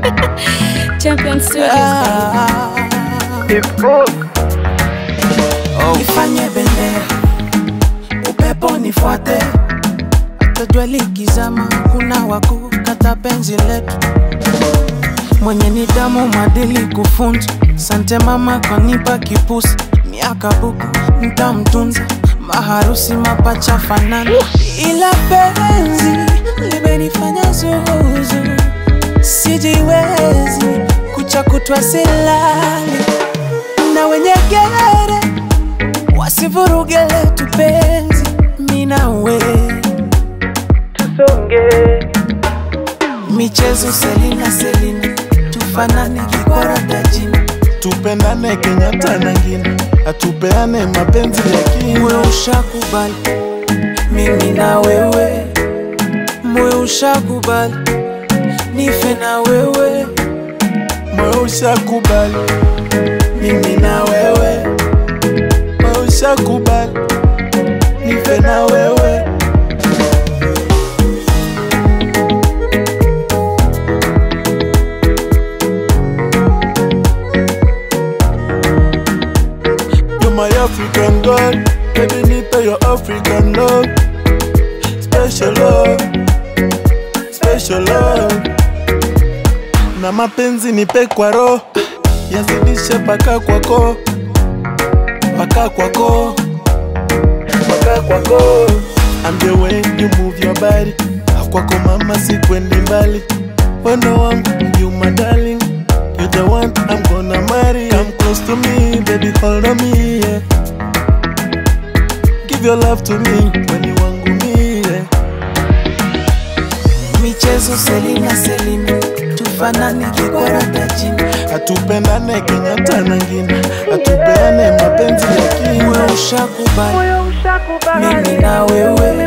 Champion Studios. Nifanye bendera, upepo nifuate, hata jua likizama, kuna wakukata penzi letu. Mwenye nidhamu, maadili kufunzwa. Sante mama kanipa kipusi, miaka buku ntamtunza, maharusi mapacha fanana, ila penzi limenifanya zuzu, sijiwezi kucha kutwa silali na wenye gere wasivuruge letu penzi, mina we tusonge michezo Selina Selina, tufanane kikora dajini, tupendane Kenyatta na ngine, atupeane mapenzi ya kina. moyo ushakubali mimi na wewe, moyo ushakubali nife na wewe, Moyo ushakubali, mimi na wewe, moyo ushakubali, nife na wewe. You're my African girl, baby nipe your African love, special love, special love. Na mapenzi nipe kwa roho, yazidishe paka kwako, paka kwako, paka kwako. I'm the way you move your body, kwako mama sikwendi mbali, wendo wangu you my darling. You the one I'm gonna marry. Come close to me, baby, hold on me, yeah. Give your love to me when you want me, yeah. michezo Selina Selina, tufanane kikora dajini, Atupendane Kenyatta na ngine, atupeane mapenzi ya kina. moyo ushakubali mimi na wewe,